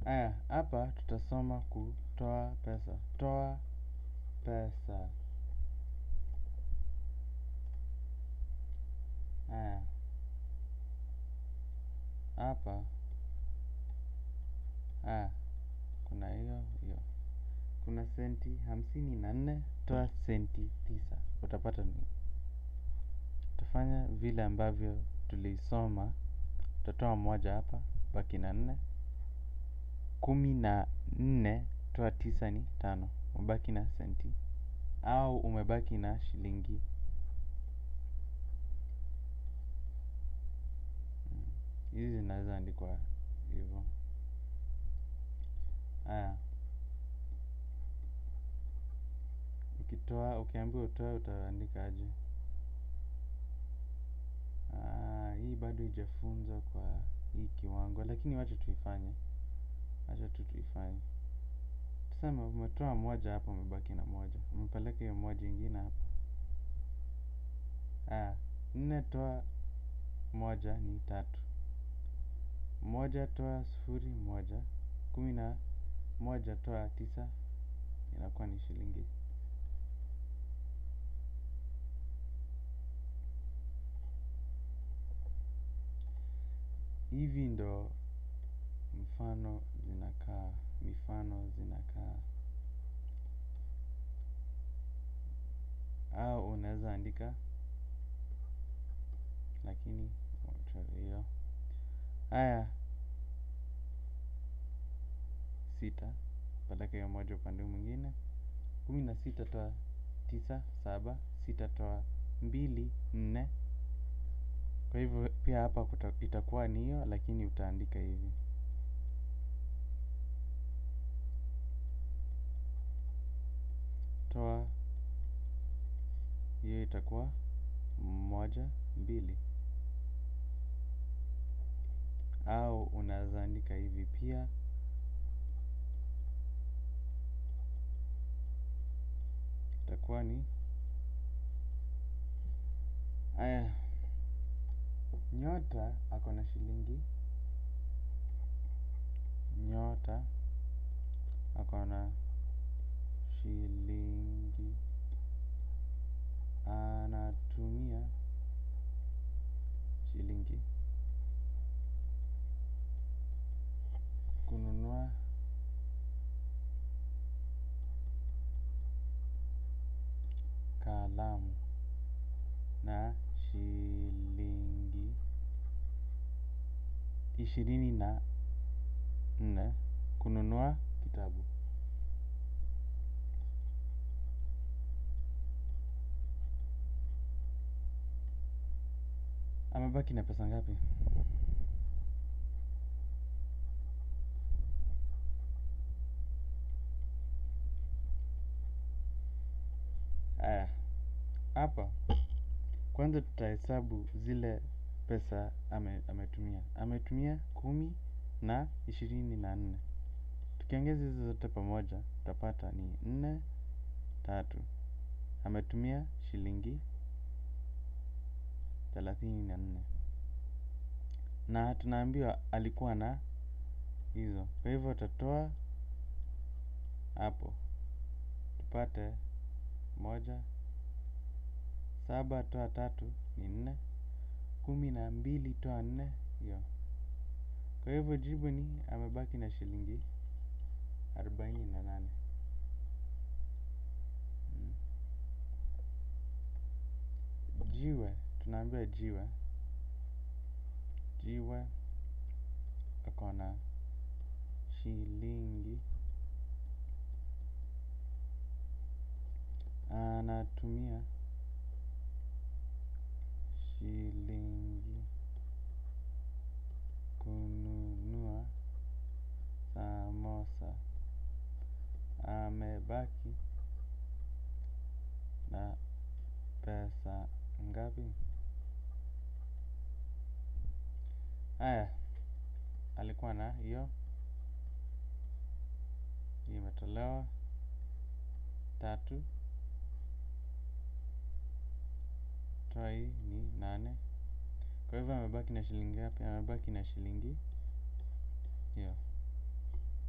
Aya, hapa tutasoma kutoa pesa. Toa pesa. Aya, hapa aya, kuna hiyo hiyo. Kuna senti hamsini na nne, toa senti tisa. Utapata ni utafanya vile ambavyo tulisoma. Utatoa moja hapa, baki na nne. Kumi na nne, toa tisa ni tano. Umebaki na senti au umebaki na shilingi hizi zinaweza andikwa hivyo. Aya, ukitoa ukiambiwa utoe utaandika aje? Hii bado haijafunzwa kwa hii kiwango, lakini wacha tuifanye, wacha tu tuifanye. Tuseme umetoa moja hapa, umebaki na moja, umepeleka hiyo moja ingine hapa. Aya, nne toa moja ni tatu. Moja toa sufuri moja. Kumi na moja toa tisa inakuwa ni shilingi. Hivi ndo mfano zinakaa, mifano zinakaa. Au unaweza andika lakini hiyo. Aya, sita peleka hiyo moja upande mwingine. Kumi na sita toa tisa saba. Sita toa mbili nne. Kwa hivyo pia hapa itakuwa ni hiyo, lakini utaandika hivi. Toa hiyo itakuwa moja mbili. Au unaweza andika hivi pia. Itakuwa ni aya, nyota ako na shilingi. Nyota ako na shilingi. Anatumia shilingi kununua kalamu na shilingi ishirini na nne kununua kitabu. Amebaki na pesa ngapi? Aya, hapa kwanza tutahesabu zile pesa ametumia. Ametumia kumi na ishirini na nne. Tukiongeza hizo zote pamoja tutapata ni nne tatu. Ametumia shilingi thelathini na nne. Na tunaambiwa alikuwa na hizo. Kwa hivyo utatoa hapo. Tupate moja. Saba toa tatu ni nne. Kumi na mbili toa nne hiyo. Kwa hivyo jibu ni amebaki na shilingi arobaini na nane. Jiwe, tunaambiwa jiwe. Jiwe ako na shilingi. Anatumia shilingi kununua samosa. Amebaki na pesa ngapi? Aya, alikuwa na hiyo. Imetolewa tatu. Toa hii ni nane. Kwa hivyo amebaki na shilingi ngapi? Amebaki na shilingi hiyo.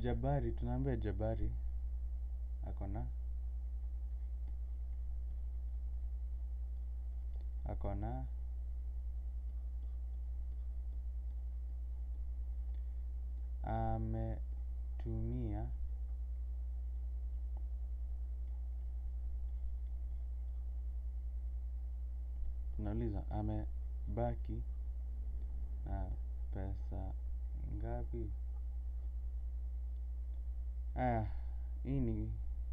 Jabari, tunaambia Jabari ako na ako na ametumia tunauliza amebaki na pesa ngapi? Aya, hii ni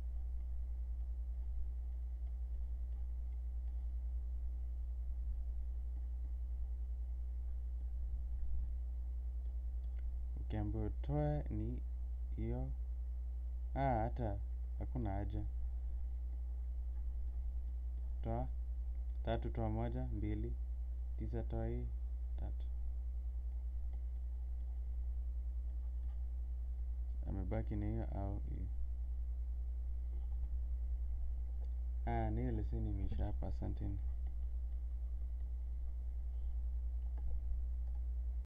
ukiambiwa utoe ni hiyo. Ah, hata hakuna haja. Toa tatu, toa moja, mbili, tisa, toa hii tatu. Amebaki ni hiyo au hiyo. Ah, ni hiyo leseni imeisha hapa, asanteni.